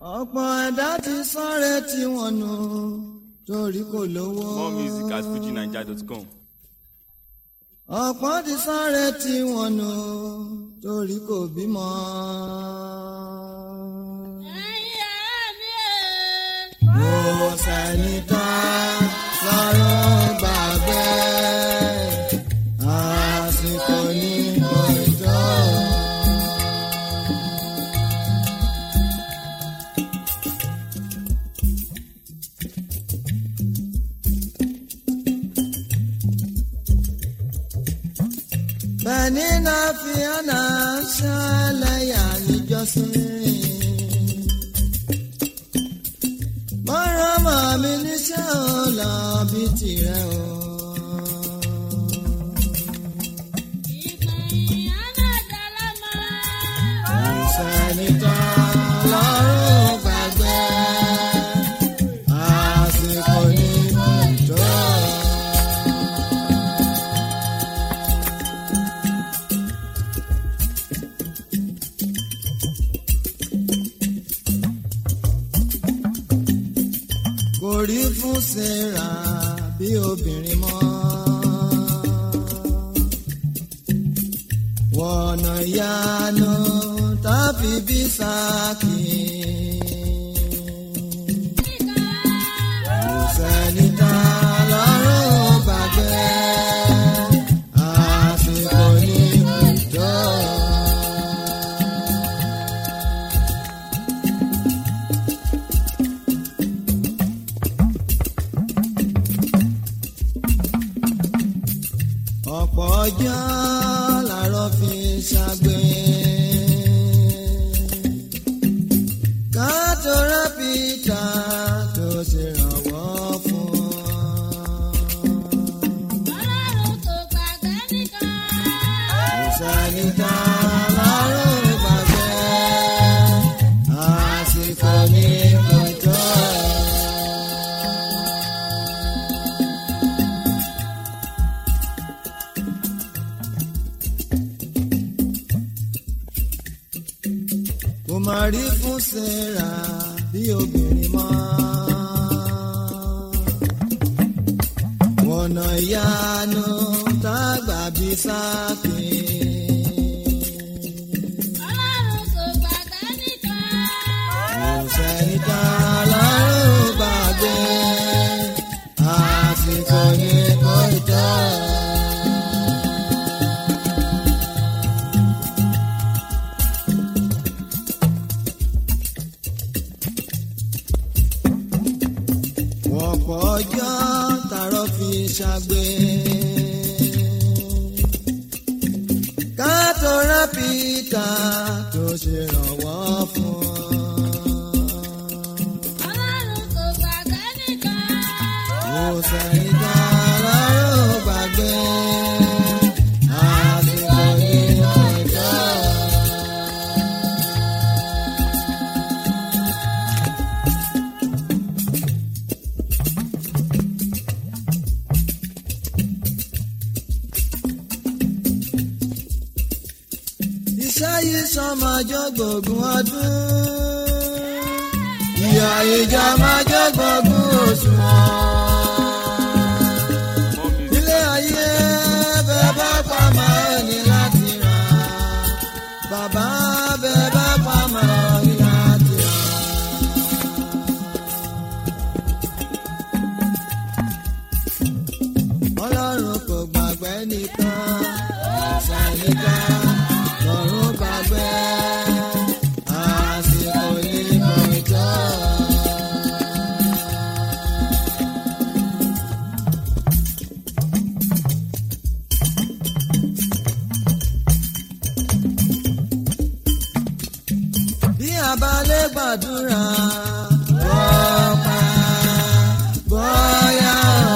ọ̀pọ̀ ẹ̀dá ti sáré tí wọ́n nù torí kò lówó. More music at fujinaija.com. ọ̀pọ̀ ti sáré tí wọ́n nù torí kò bímọ. mo sẹ́ni tán lọ́rùn gbàgbé àsìkò ní kò tó. bẹ́ẹ̀ni náà fi hànà ṣẹlẹ̀yà níjọ́sìn. mọ́rán mọ́ mi níṣẹ́ ọ̀la bíi tirẹ̀ o. ìṣẹ́ni tán lọ́rùn gbàgbé àsìkò ní kùtọ́. kò rí fún sarah bí obìnrin mọ́. wọ̀nà ìyanu tàbí bí sáàkì. kò sẹ́ni tá lọ́rùn gbàgbé àsìkò ní kùtọ́. ọ̀pọ̀ ọjọ́ làárọ̀ fi ṣàgbé. káàtó rápítà tó ṣèrànwọ́ fún ọ. ìṣàlìta lárùn gbàgbé àsìkò ní kòtò. kò má rí fún sarah bí obìnrin mọ́. ọ̀nà ìyanu tágbà bí sáàkì. kò sẹ́ni tá lọ́rùn gbàgbé àsìkò ní kò tọ́. ọ̀pọ̀ ọjọ́ tààrọ̀ fi ṣàgbé. kátó rápítà tó ṣèrànwọ́ fún ọ. kò sẹ́yìn tá lọ́rùn gbàgbé àsìkò ní ọjọ́. iṣẹ́ yìí sọmọjọ́ gbòògùn ọdún. ìyá ìjà máa jẹ́ gbòògùn òṣùwọ̀n. More music ilé ayé bẹ́ẹ̀ bá pa máa ní láti rà. bàbá bẹ́ẹ̀ bá pa máa ní láti rà. ọlọ́run kò gbàgbé nìkan ẹ̀sẹ̀ nìkan lọ́run gbàgbé àsìkò ní kòtò. bí a bá lè gbàdúrà ọ̀pá bóyá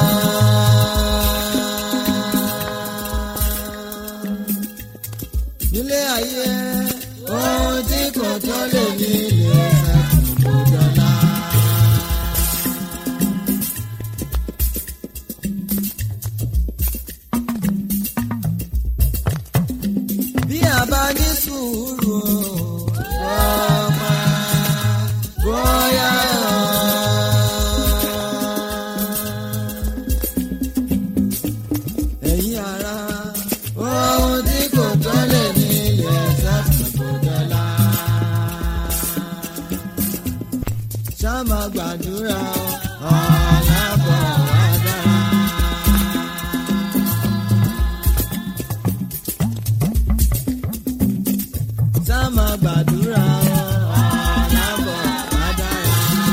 nílé ayé ohun tí kò tó lè ní ilé ẹ̀kọ́ dọ́là. bí a bá ní sùúrù ọ̀pá sáàmà gbàdúrà ọ̀làbọ̀ wá dára. sáàmà gbàdúrà ọ̀làbọ̀ wá dára.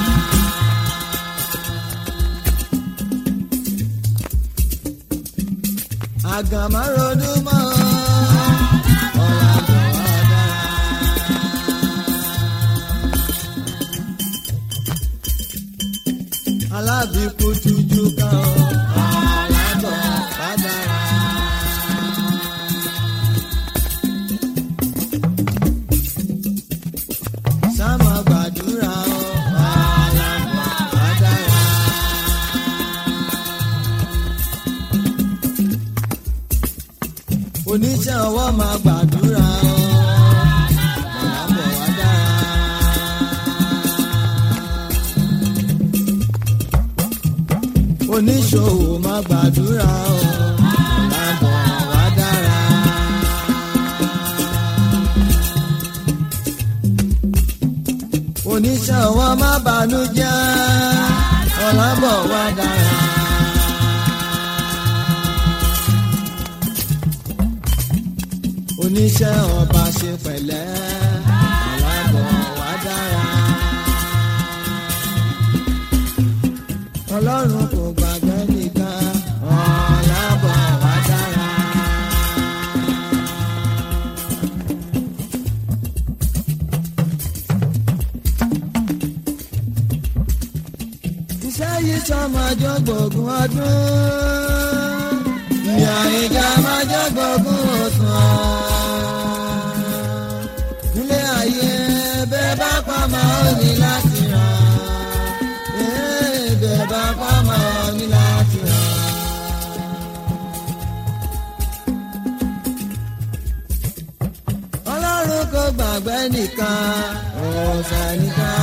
àgàmáròdú mọ́ ọ̀làbọ̀ wá dára. alábìkú tuju kan ọ̀làbọ̀ wá dára. sáàmà gbàdúrà ọ̀làbọ̀ wá dára. oníṣẹ́ ọwọ́ máa gbàdúrà ọ̀làbọ̀ wá dára. oníṣòwò máa gbàdúrà ọ̀làbọ̀ wá dára. oníṣẹ́ ọwọ́ máa bànújẹ́ ọ̀làbọ̀ wá dára. oníṣẹ́ ọba ṣe pẹ̀lẹ́ ọ̀làbọ̀ wá dára. ọlọ́run kò gbàgbé nìkan ọ̀làbọ̀ wá dára. iṣẹ́ yìí sọmọjọ́ gbòògùn ọdún ìyá ìjà máa jẹ́ gbòògùn òsùn nílé ayé bẹ́ẹ̀ bá pa máa ń ní láti ràn bẹ́ẹ̀ bá pa máa ń ní láti ràn. ọlọ́run kò gbàgbé nìkan ọ̀sẹ̀ nìkan